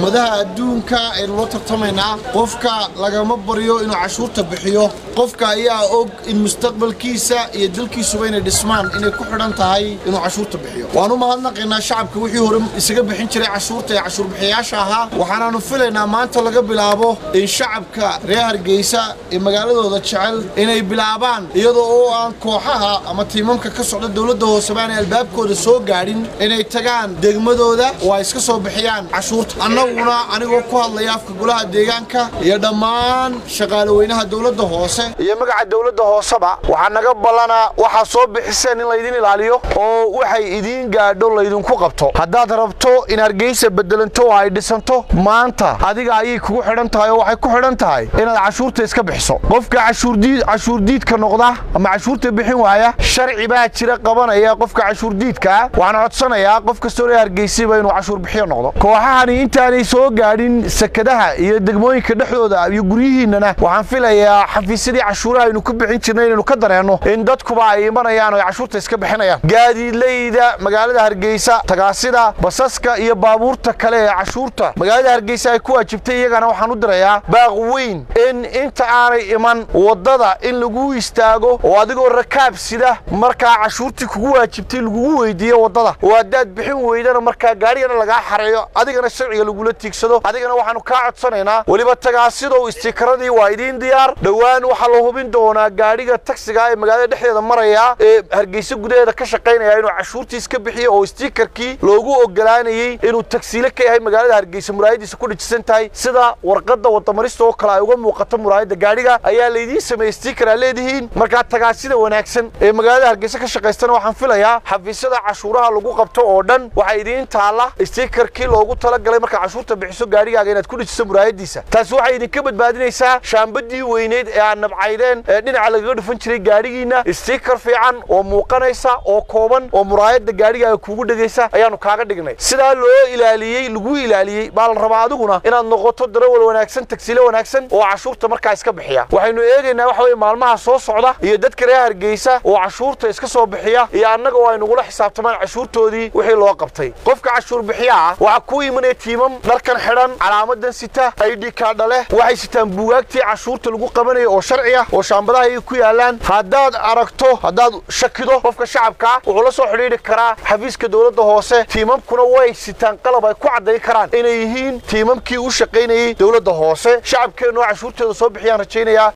ummadaha adduunka aynu la tartamaynaa qofka lagama baryo inuu cashuurta bixiyo qofka ayaa og in mustaqbalkiisa iyo dalkiisuba inay dhismaan inay ku xidhan tahay inuu cashuurta bixiyo waan u mahadnaqaynaa shacabka wixii hore isaga bixin jiray cashuurta ee cashuurbixiyaasha ahaa waxaanaanu filaynaa maanta laga bilaabo in shacabka reer hargeysa ee magaaladooda jecel inay bilaabaan iyadoo oo aan kooxaha ama tiimamka ka socda dowladda hoose baanay albaabkooda soo gaadhin inay tagaan degmadooda oo ay iska soo bixiyaan cashuurta annaguna anigoo ku hadlaya afka golaha deegaanka iyo dhammaan shaqaale weynaha dowladda hoose iyo magaca dowladda hooseba waxaa naga ballanaa waxaa soo bixiseen in laydin ilaaliyo oo waxay idiin gaadho laydinku qabto haddaad rabto in hargeysa bedelanto oo ay dhisanto maanta adiga ayay kugu xidhan tahay oo waxay ku xidhan tahay inaad cashuurta iska bixiso qofka cashuurdiidka noqda ama cashuurta bixin waaya sharci baa jira qabanaya qofka cashuurdiidkaa waxaan codsanayaa qof kastoo reer hargeysaba inuu cashuur bixiyo noqdo kooxahani intaanay soo gaadhin sakadaha iyo degmooyinka dhexdooda iyo guryihiinnana waxaan filayaa xafiisyadii cashuuraha aynu ku bixin jirnay inaynu ka dareenno in dadkuba ay imanayaan oo ay cashuurta iska bixinayaan gaadiidleyda magaalada hargeysa tagaasida basaska iyo baabuurta kale ee cashuurta magaalada hargeysa ay ku waajibtay iyagana waxaan u dirayaa baaq weyn in inta aanay iman waddada in lagu istaago oo adigoo rakaab sida markaa cashuurtii kugu waajibtay lagugu weydiiyo waddada oo haddaad bixin weydana markaa gaarigana lagaa xareeyo adigana sharciga lagula tiigsado adigana waxaanu kaa codsanaynaa weliba tagaasidow istikaradii waa idiin diyaar dhowaan waxaa la hubin doonaa gaadhiga tagsiga ee magaalada dhexdeeda maraya ee hargeysa gudaheeda ka shaqaynaya inuu cashuurtii iska bixiyo oo istikarkii loogu ogolaanayey inuu tagsiile ka yahay magaalada hargeysa muraayadiisa ku dhijisan tahay sida warqadda wadamarista oo kale ay uga muuqato muraayadda gaadhiga ayaa laydiin sameeyey stikar aa leedihiin markaa tagaasida wanaagsan ee magaalada hargeysa ka shaqaystana waxaan filayaa xafiisyada cashuuraha lagu qabto oo dhan waxaa idiin taalla stikarkii loogu talagalay markaa cashuurta bixiso gaadhigaaga inaad ku dhijiso muraayadiisa taasi waxay idinka badbaadinaysaa shaambadii weyneyd ee aad nabcaydeen ee dhinaca lagaga dhufan jiray gaadhigiinna stikar fiican oo muuqanaysa oo kooban oo muraayadda gaadhigaaga kuugu dhegaysa ayaanu kaaga dhignay sidaa loo ilaaliyey lagu ilaaliyey baa la rabaa adiguna inaad noqoto darawal wanaagsan tagsiile wanaagsan oo cashuurta markaa iska bixiya waxaynu eegaynaa waxa weye maalmaha soo socda iyo dadka reer hargeysa oo cashuurta iska soo bixiya iyo annaga oo ay nagula xisaabtamaan cashuurtoodii wixii loo qabtay qofka cashuur bixiya ah waxaa ku imanaya tiimam dharkan xidhan calaamadan sita aidhi kaadha leh waxay sitaan buugaagtii cashuurta lagu qabanaya oo sharci ah oo shaambadaha ay ku yaalaan haddaad aragto haddaad shakido qofka shacabkaa wuxuu la soo xidhiidhi karaa xafiiska dowladda hoose tiimamkuna way sitaan qalab ay ku caddayn karaan inay yihiin tiimamkii u shaqaynayey dowladda hoose shacabkeennu oo cashuurteeda soo bixiyaan rajaynayaa